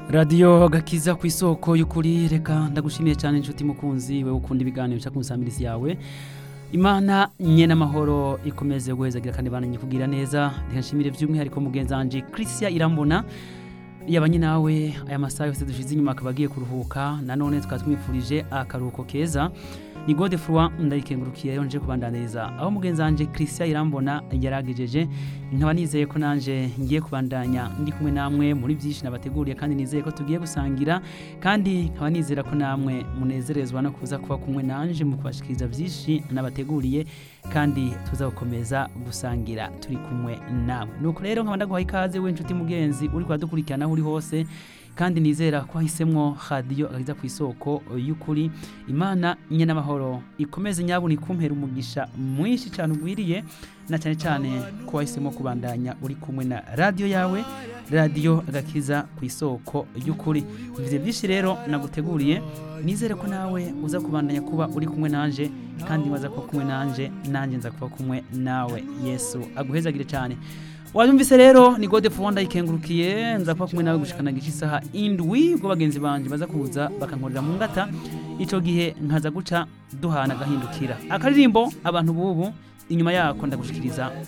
radiyo gakiza ku isoko y'ukuri reka ndagushimiye cyane inshuti mukunzi we ukunda ibiganiro bica ku nsamirizi yawe imana nye n'amahoro ikomeze guhezagira kandi bananye kugira neza reka nshimire by'umwihariko mugenzi wanje christian irambona yabanye nawe aya masaha yose dushize inyuma akaba agiye kuruhuka nanone tukaba tumwifurije akaruhuko keza ni gode furwa ndayikengurukiye rero nje kubandaniriza aho mugenzi wanje christian irambona yaragejeje nkaba nizeye ko nanje ngiye kubandanya ndi kumwe namwe muri byinshi nabateguriye kandi nizeye ko tugiye gusangira kandi nkaba nizera ko namwe munezerezwa no kuza kuba kumwe nanje mu kubashikiriza byinshi nabateguriye kandi tuza gukomeza gusangira turi kumwe namwe nuko rero nkaba ndaguha ikaze we nshuti mugenzi uri kudukurikirana aho uri hose kandi nizera ko wahisemwo radiyo agakiza ku isoko y'ukuri imana nye n'amahoro ikomeze nyabuna ikumpera umugisha mwinshi cyane ugwiriye na cyane cyane ko wahisemo kubandanya uri kumwe na radiyo yawe radiyo agakiza ku isoko y'ukuri bivuze byinshi rero naguteguriye nizere ko nawe uza kubandanya kuba uri kumwe nanje kandi waza kuba kumwe nanje nanjye nza kuba kumwe nawe yesu aguhezagire cyane wanyumvise rero ni gode fuwanda ikengurukiye nza kuba kumwe nawe gushikana gice isaha indwi ubwo bagenzi banje baza kuza bakankorera mu ngata ico gihe nkaza guca duhana agahindukira akaririmbo abantu bubu inyuma yako ndagushikiriza